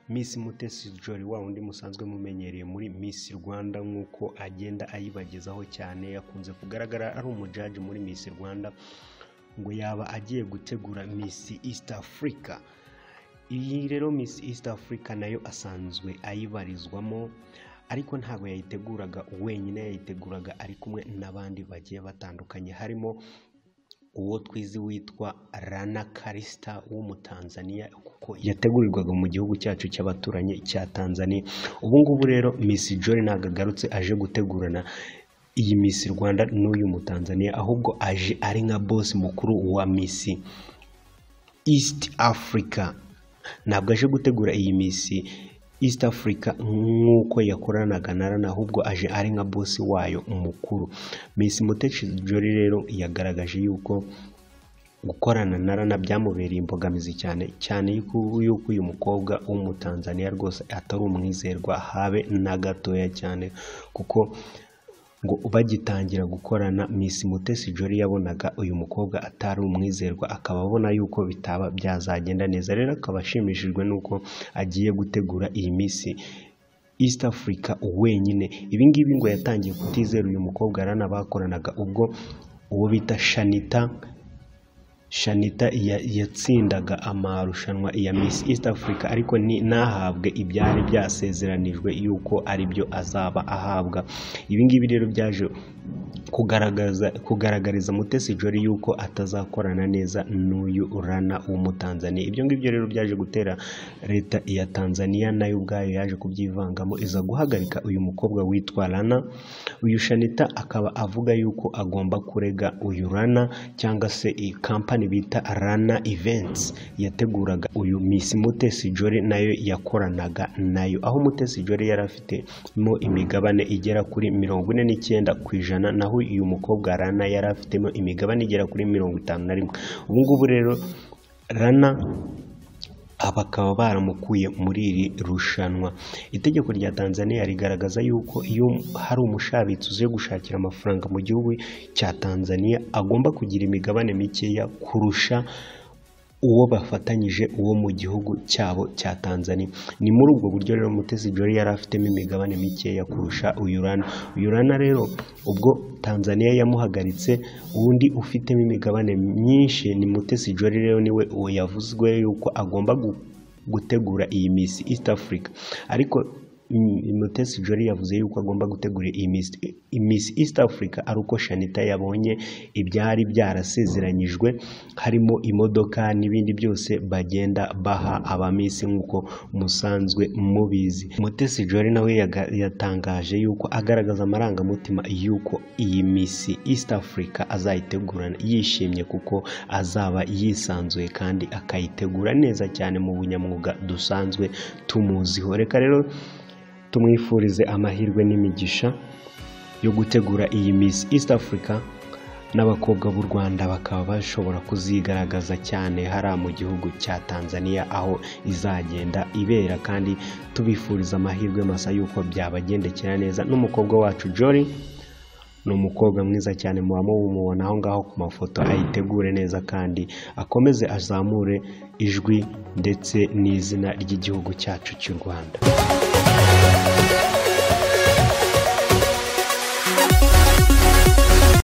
Miss Mutesi Jolly wa wundi musanzwe mumenyereye muri Miss Rwanda nk'uko agenda ayibagezaho cyane yakunze kugaragara ari umujaji muri Miss Rwanda ngo yaba agiye gutegura Miss East Africa iyi rero Miss East Africa nayo asanzwe ayibarizwamo ariko ntabwo yayiteguraga wenyine yayiteguraga ari kumwe n'abandi bagiye batandukanye harimo uwo twizi witwa Rana Karista w'umutanzaniya kuko yategurirwaga mu gihugu cyacu cy'abaturanyi cya Tanzania ubu ngubu rero Miss Jolly ntabwo agarutse aje gutegurana iyi Miss Rwanda n'uyu mutanzaniya ahubwo aje ari nka boss mukuru wa Miss East Africa ntabwo aje gutegura iyi Miss East Africa nk'uko yakoranaga na Rana ahubwo aje ari nka bosi wayo mukuru Miss Mutesi Jolly rero yagaragaje yuko gukorana na Rana byamubereye imbogamizi cyane cyane yuko uyu mukobwa w'umutanzaniya rwose atari umwizerwa habe na gatoya cyane kuko ngo bagitangira gukorana Miss Mutesi Jolly yabonaga uyu mukobwa atari umwizerwa akaba abona yuko bitaba byazagenda neza rero akaba ashimishijwe n'uko agiye gutegura iyi Miss East Africa wenyine ibi ngibi ngo yatangiye kutizera uyu mukobwa arana bakoranaga ubwo uwo bita Shanita Shanita yatsindaga amarushanwa ya Miss East Africa ariko ntahabwe ibyari byasezeranijwe yuko aribyo azaba ahabwa ibi ngibi rero byaje kugaragaza kugaragariza Mutesi Jolly yuko atazakorana neza n'uyu Rana w'umutanzaniya ibyo ngibyo rero byaje gutera leta ya Tanzania nayo ubwayo yaje kubyivangamo iza guhagarika uyu mukobwa witwa Rana uyu Shanita akaba avuga yuko agomba kurega uyu Rana cyangwa se iyi kampani bita Rana Events yateguraga uyu Miss Mutesi Jolly nayo yakoranaga nayo aho Mutesi Jolly yari afitemo imigabane igera kuri mirongo ine n'icyenda ku ijana naho uyu mukobwa Rana yari afitemo imigabane igera kuri mirongo itanu na rimwe ubu ngubu rero Rana bakaba baramukuye muri iri rushanwa itegeko rya tanzania rigaragaza yuko iyo hari umushabitsi uziye gushakira amafaranga mu gihugu cya tanzania agomba kugira imigabane mikeya kurusha uwo bafatanyije uwo mu gihugu cyabo cya Tanzania ni muri ubwo buryo rero Mutesi Jolly yari afitemo imigabane mikeya kurusha uyu Rana uyu Rana rero ubwo Tanzania yamuhagaritse undi ufitemo imigabane myinshi ni Mutesi Jolly rero niwe uwo yavuzwe yuko agomba gutegura iyi Miss East Africa ariko Mutesi Jolly yavuze yuko agomba gutegura iyi Miss East Africa ari uko Shanita yabonye ibyari byarasezeranyijwe harimo imodoka n'ibindi byose bagenda baha abamisi nk'uko musanzwe mubizi Mutesi Jolly nawe yatangaje yuko agaragaza amarangamutima y'uko iyi Miss East Africa azayitegurana yishimye kuko azaba yisanzuye kandi akayitegura neza cyane mu bunyamwuga dusanzwe tumuziho reka rero tumwifurize amahirwe n'imigisha yo gutegura iyi Miss East Africa n'abakobwa b'u Rwanda bakaba bashobora kuzigaragaza cyane hariya mu gihugu cya Tanzania aho izagenda ibera kandi tubifuriza amahirwe masa y'uko byabagendekera neza n'umukobwa wacu Jolly ni umukobwa mwiza cyane muba mumubona aho ngaho ku mafoto ayitegure neza kandi akomeze azamure ijwi ndetse n'izina ry'igihugu cyacu cy'u Rwanda